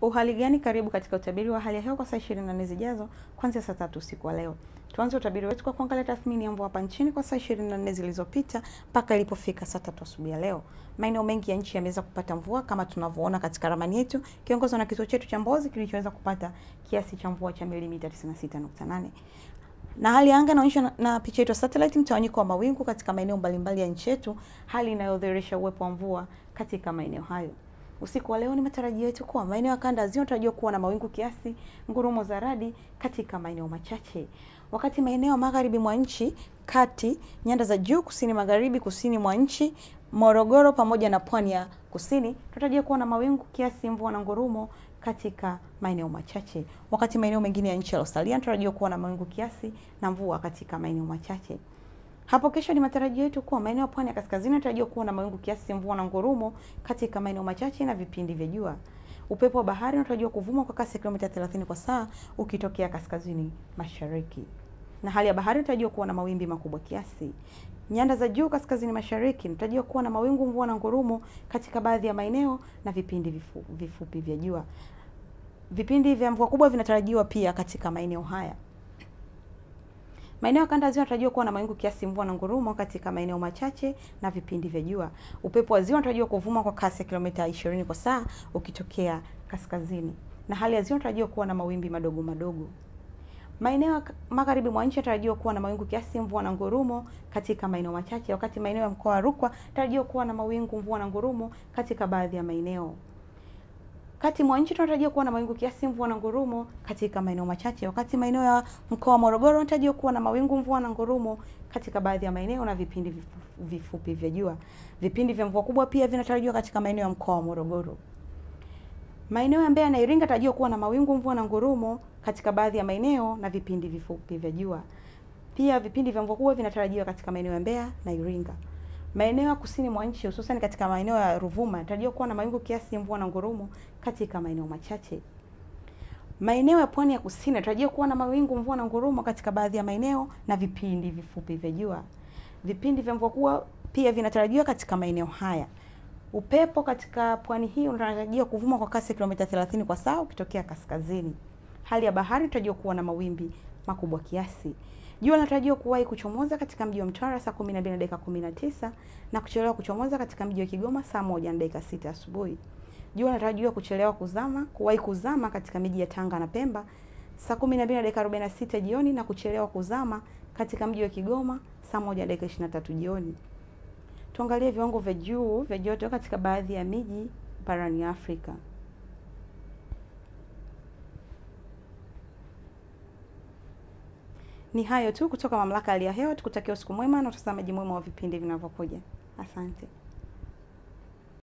Uhali gani? Karibu katika utabiri wa hali ya hewa kwa saa 24 zijazo kuanzia saa tatu usiku wa leo. Tuanze utabiri wetu kwa kuangalia tathmini ya mvua hapa nchini kwa saa 24 zilizopita mpaka ilipofika saa tatu asubuhi ya leo. Maeneo mengi ya nchi yameweza kupata mvua kama tunavyoona katika ramani yetu, kiongozwa na kituo chetu cha Mbozi kilichoweza kupata kiasi cha mvua cha milimita 96.8 na hali ya anga inaonyeshwa na, na picha yetu satellite, mtawanyiko wa mawingu katika maeneo mbalimbali ya nchi yetu, hali inayodhihirisha uwepo wa mvua katika maeneo hayo. Usiku wa leo ni matarajio yetu kuwa maeneo ya kanda ziwa tarajiwa kuwa na mawingu kiasi, ngurumo za radi katika maeneo machache, wakati maeneo ya magharibi mwa nchi, kati, nyanda za juu, kusini magharibi, kusini mwa nchi, Morogoro pamoja na pwani ya kusini tunatarajia kuwa na mawingu kiasi, mvua na ngurumo katika maeneo machache, wakati maeneo mengine ya nchi yaliyosalia tunatarajiwa kuwa na mawingu kiasi na mvua katika maeneo machache. Hapo kesho ni matarajio yetu kuwa maeneo ya pwani ya kaskazini yanatarajiwa kuwa na mawingu kiasi, mvua na ngurumo katika maeneo machache na vipindi vya jua. Upepo wa bahari unatarajiwa kuvuma kwa kasi ya kilomita 30 kwa saa ukitokea kaskazini mashariki, na hali ya bahari inatarajiwa kuwa na mawimbi makubwa kiasi. Nyanda za juu kaskazini mashariki inatarajiwa kuwa na mawingu, mvua na ngurumo katika baadhi ya maeneo na vipindi vifu, vifupi vya jua. Vipindi vya mvua kubwa vinatarajiwa pia katika maeneo haya. Maeneo ya kanda ya ziwa yanatarajiwa kuwa na mawingu kiasi, mvua na ngurumo katika maeneo machache na vipindi vya jua. Upepo wa ziwa unatarajiwa kuvuma kwa kasi ya kilomita 20 kwa saa ukitokea kaskazini, na hali ya ziwa inatarajiwa kuwa na mawimbi madogo madogo. Maeneo ya magharibi mwa nchi yanatarajiwa kuwa na mawingu kiasi, mvua na ngurumo katika maeneo machache, wakati maeneo ya mkoa wa Rukwa yanatarajiwa kuwa na mawingu, mvua na ngurumo katika baadhi ya maeneo. Kati mwa nchi tunatarajia kuwa na mawingu kiasi, mvua na ngurumo katika maeneo machache, wakati maeneo ya mkoa wa Morogoro yanatarajiwa kuwa na mawingu, mvua na ngurumo katika baadhi ya maeneo na vipindi vifu, vifupi vya jua. Vipindi vya mvua kubwa pia vinatarajiwa katika maeneo ya mkoa wa Morogoro. Maeneo ya Mbeya na Iringa yanatarajiwa kuwa na mawingu, mvua na ngurumo katika baadhi ya maeneo na vipindi vifupi vya jua. Pia vipindi vya mvua kubwa vinatarajiwa katika maeneo ya Mbeya na Iringa. Maeneo ya kusini mwa nchi hususan katika maeneo ya Ruvuma yanatarajiwa kuwa na mawingu kiasi, mvua na ngurumo katika maeneo machache. Maeneo ya pwani ya kusini yanatarajiwa kuwa na mawingu, mvua na ngurumo katika baadhi ya maeneo na vipindi vifupi vya jua. Vipindi vya mvua kubwa pia vinatarajiwa katika maeneo haya. Upepo katika pwani hii unatarajiwa kuvuma kwa kasi ya kilomita 30 kwa saa ukitokea kaskazini. Hali ya bahari inatarajiwa kuwa na mawimbi makubwa kiasi. Jua linatarajiwa kuwahi kuchomoza katika mji wa Mtwara saa 12 na dakika 19 na kuchelewa kuchomoza katika mji wa Kigoma saa moja na dakika 6 asubuhi. Jua linatarajiwa kuchelewa kuzama, kuwahi kuzama katika miji ya Tanga na Pemba saa 12 na dakika 46 jioni na kuchelewa kuzama katika mji wa Kigoma saa moja na dakika 23 jioni. Tuangalie viwango vya juu vya joto katika baadhi ya miji barani Afrika. Ni hayo tu kutoka Mamlaka ya Hali ya Hewa, tukutakia usiku mwema na utazamaji mwema wa vipindi vinavyokuja. Asante.